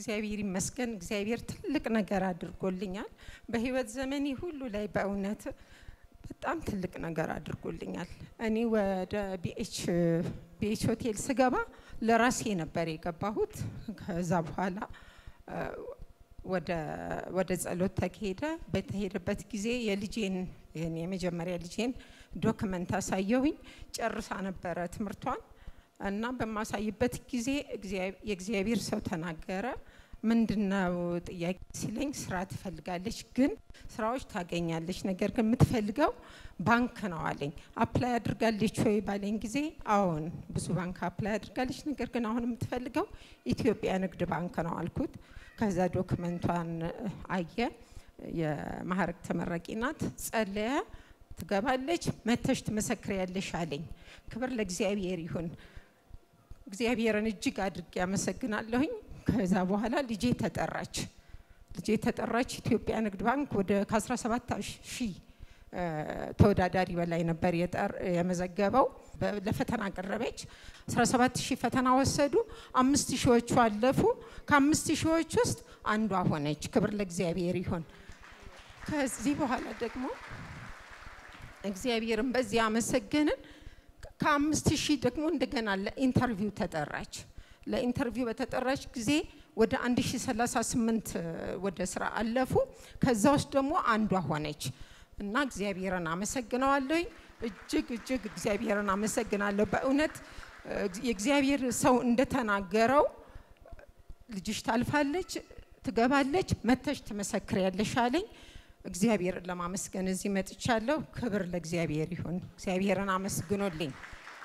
እግዚአብሔር ይመስገን። እግዚአብሔር ትልቅ ነገር አድርጎልኛል። በህይወት ዘመኔ ሁሉ ላይ በእውነት በጣም ትልቅ ነገር አድርጎልኛል። እኔ ወደ ቢኤች ቢኤች ሆቴል ስገባ ለራሴ ነበር የገባሁት። ከዛ በኋላ ወደ ወደ ጸሎት ተካሄደ። በተሄደበት ጊዜ የልጄን የኔ የመጀመሪያ ልጄን ዶክመንት አሳየሁኝ። ጨርሳ ነበረ ትምህርቷን እና በማሳይበት ጊዜ የእግዚአብሔር ሰው ተናገረ። ምንድነው ጥያቄ ሲለኝ ስራ ትፈልጋለች፣ ግን ስራዎች ታገኛለች፣ ነገር ግን የምትፈልገው ባንክ ነው አለኝ። አፕላይ አድርጋለች ወይ ባለኝ ጊዜ አዎን ብዙ ባንክ አፕላይ አድርጋለች፣ ነገር ግን አሁን የምትፈልገው ኢትዮጵያ ንግድ ባንክ ነው አልኩት። ከዛ ዶክመንቷን አየ። የማዕረግ ተመራቂ ናት። ጸለየ። ትገባለች፣ መተሽ ትመሰክሪያለሽ አለኝ። ክብር ለእግዚአብሔር ይሁን። እግዚአብሔርን እጅግ አድርጌ አመሰግናለሁኝ። ከዛ በኋላ ልጄ ተጠራች። ልጄ ተጠራች። ኢትዮጵያ ንግድ ባንክ ወደ ከ17 ሺህ ተወዳዳሪ በላይ ነበር የመዘገበው። ለፈተና ቀረበች። 17 ሺህ ፈተና ወሰዱ። አምስት ሺዎቹ አለፉ። ከአምስት ሺዎች ውስጥ አንዷ ሆነች። ክብር ለእግዚአብሔር ይሁን። ከዚህ በኋላ ደግሞ እግዚአብሔርን በዚህ አመሰገንን። ከአምስት ሺህ ደግሞ እንደገና ለኢንተርቪው ተጠራች። ለኢንተርቪው በተጠራች ጊዜ ወደ 1038 ወደ ስራ አለፉ። ከዛ ውስጥ ደግሞ አንዷ ሆነች እና እግዚአብሔርን አመሰግነዋለሁኝ። እጅግ እጅግ እግዚአብሔርን አመሰግናለሁ። በእውነት የእግዚአብሔር ሰው እንደተናገረው ልጅሽ ታልፋለች፣ ትገባለች፣ መተሽ ትመሰክሪያለሽ አለኝ። እግዚአብሔርን ለማመስገን እዚህ መጥቻለሁ። ክብር ለእግዚአብሔር ይሁን። እግዚአብሔርን አመስግኖልኝ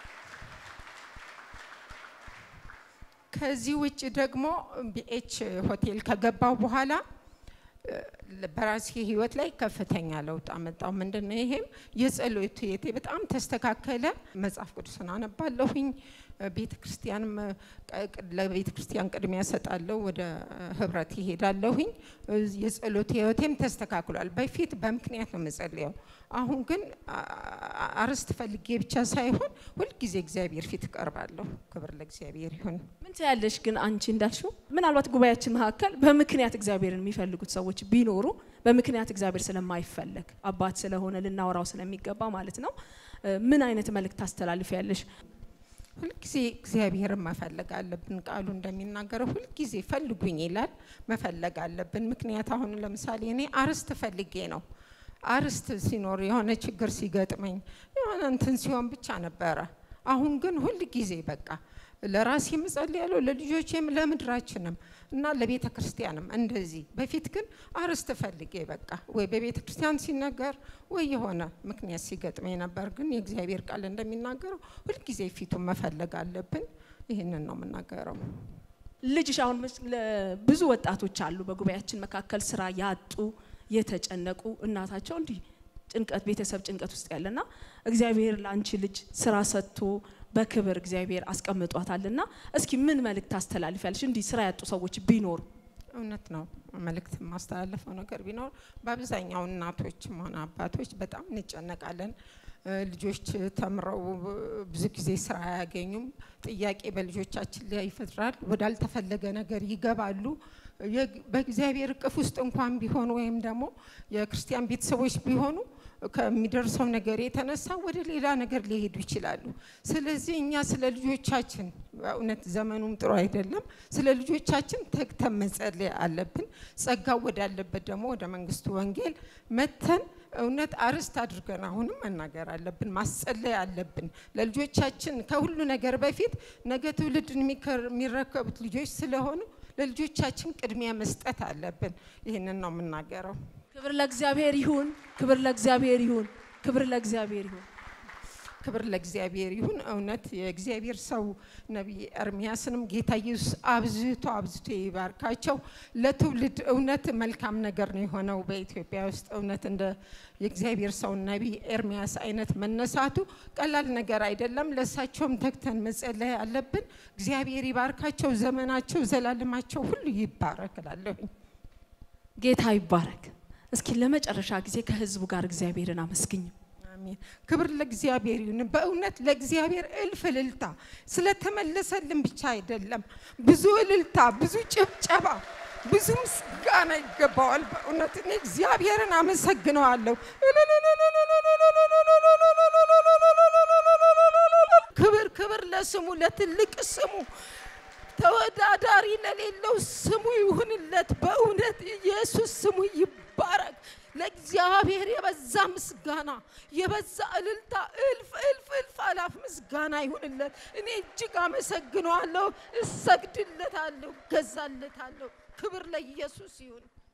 ከዚህ ውጭ ደግሞ ቢኤች ሆቴል ከገባው በኋላ በራሴ ህይወት ላይ ከፍተኛ ለውጥ አመጣው። ምንድን ነው ይሄም? የጸሎት ህይወቴ በጣም ተስተካከለ። መጽሐፍ ቅዱስን አነባለሁኝ። ቤተ ክርስቲያንም ለቤተ ክርስቲያን ቅድሚያ ሰጣለሁ። ወደ ህብረት ይሄዳለሁኝ። የጸሎት ህይወቴም ተስተካክሏል። በፊት በምክንያት ነው የምጸልየው። አሁን ግን አርስት ፈልጌ ብቻ ሳይሆን ሁልጊዜ እግዚአብሔር ፊት እቀርባለሁ። ክብር ለእግዚአብሔር ይሁን። ምን ትያለሽ ግን አንቺ እንዳልሽው ምናልባት ጉባኤያችን መካከል በምክንያት እግዚአብሔርን የሚፈልጉት ሰዎች ቢኖሩ በምክንያት እግዚአብሔር ስለማይፈለግ አባት ስለሆነ ልናወራው ስለሚገባ ማለት ነው ምን አይነት መልእክት ታስተላልፊያለሽ? ሁልጊዜ እግዚአብሔርን መፈለግ አለብን። ቃሉ እንደሚናገረው ሁልጊዜ ፈልጉኝ ይላል። መፈለግ አለብን። ምክንያት አሁን ለምሳሌ እኔ አርስት ፈልጌ ነው አርስት ሲኖር የሆነ ችግር ሲገጥመኝ የሆነ እንትን ሲሆን ብቻ ነበረ። አሁን ግን ሁል ጊዜ በቃ ለራሴ እጸልያለሁ፣ ለልጆቼም፣ ለምድራችንም እና ለቤተ ክርስቲያንም እንደዚህ። በፊት ግን አርስት ፈልጌ በቃ ወይ በቤተ ክርስቲያን ሲነገር ወይ የሆነ ምክንያት ሲገጥመኝ ነበር። ግን የእግዚአብሔር ቃል እንደሚናገረው ሁልጊዜ ፊቱን መፈለግ አለብን። ይህንን ነው የምናገረው። ልጅሽ አሁን ብዙ ወጣቶች አሉ በጉባኤያችን መካከል ስራ ያጡ የተጨነቁ እናታቸው እንዲህ ጭንቀት ቤተሰብ ጭንቀት ውስጥ ያለና እግዚአብሔር ለአንቺ ልጅ ስራ ሰጥቶ በክብር እግዚአብሔር አስቀምጧታልና እስኪ ምን መልእክት ታስተላልፊያለሽ? እንዲህ ስራ ያጡ ሰዎች ቢኖሩ እውነት ነው መልእክት የማስተላለፈው ነገር ቢኖር በአብዛኛው እናቶችም ሆነ አባቶች በጣም እንጨነቃለን። ልጆች ተምረው ብዙ ጊዜ ስራ አያገኙም። ጥያቄ በልጆቻችን ላይ ይፈጥራል። ወዳልተፈለገ ነገር ይገባሉ። በእግዚአብሔር እቅፍ ውስጥ እንኳን ቢሆኑ ወይም ደግሞ የክርስቲያን ቤተሰቦች ቢሆኑ ከሚደርሰው ነገር የተነሳ ወደ ሌላ ነገር ሊሄዱ ይችላሉ። ስለዚህ እኛ ስለ ልጆቻችን በእውነት ዘመኑም ጥሩ አይደለም። ስለ ልጆቻችን ተግተን መጸለይ አለብን። ጸጋው ወዳለበት ደግሞ ወደ መንግስቱ ወንጌል መተን እውነት አርስት አድርገን አሁንም መናገር አለብን፣ ማስጸለይ አለብን ለልጆቻችን። ከሁሉ ነገር በፊት ነገ ትውልድን የሚረከቡት ልጆች ስለሆኑ ለልጆቻችን ቅድሚያ መስጠት አለብን። ይህንን ነው የምናገረው። ክብር ለእግዚአብሔር ይሁን፣ ክብር ለእግዚአብሔር ይሁን፣ ክብር ለእግዚአብሔር ይሁን። ክብር ለእግዚአብሔር ይሁን። እውነት የእግዚአብሔር ሰው ነቢይ ኤርሚያስንም ጌታ ኢየሱስ አብዝቶ አብዝቶ ይባርካቸው። ለትውልድ እውነት መልካም ነገር ነው የሆነው በኢትዮጵያ ውስጥ እውነት እንደ የእግዚአብሔር ሰው ነቢይ ኤርሚያስ አይነት መነሳቱ ቀላል ነገር አይደለም። ለእሳቸውም ተግተን መጸለይ አለብን። እግዚአብሔር ይባርካቸው። ዘመናቸው፣ ዘላለማቸው ሁሉ ይባረክ እላለሁኝ። ጌታ ይባረክ። እስኪ ለመጨረሻ ጊዜ ከህዝቡ ጋር እግዚአብሔርን አመስግኝ። አሜን። ክብር ለእግዚአብሔር ይሁን። በእውነት ለእግዚአብሔር እልፍ እልልታ ስለተመለሰልን ብቻ አይደለም፣ ብዙ እልልታ፣ ብዙ ጭብጨባ፣ ብዙ ምስጋና ይገባዋል። በእውነት እኔ እግዚአብሔርን አመሰግነዋለሁ። ክብር ክብር ለስሙ ለትልቅ ስሙ ተወዳዳሪ ለሌለው ስሙ ይሁንለት። በእውነት ኢየሱስ ስሙ ይባረክ። ለእግዚአብሔር የበዛ ምስጋና የበዛ እልልታ እልፍ እልፍ እልፍ አላፍ ምስጋና ይሁንለት። እኔ እጅግ አመሰግነዋለሁ፣ እሰግድለታለሁ፣ ገዛለታለሁ። ክብር ለኢየሱስ ይሁን።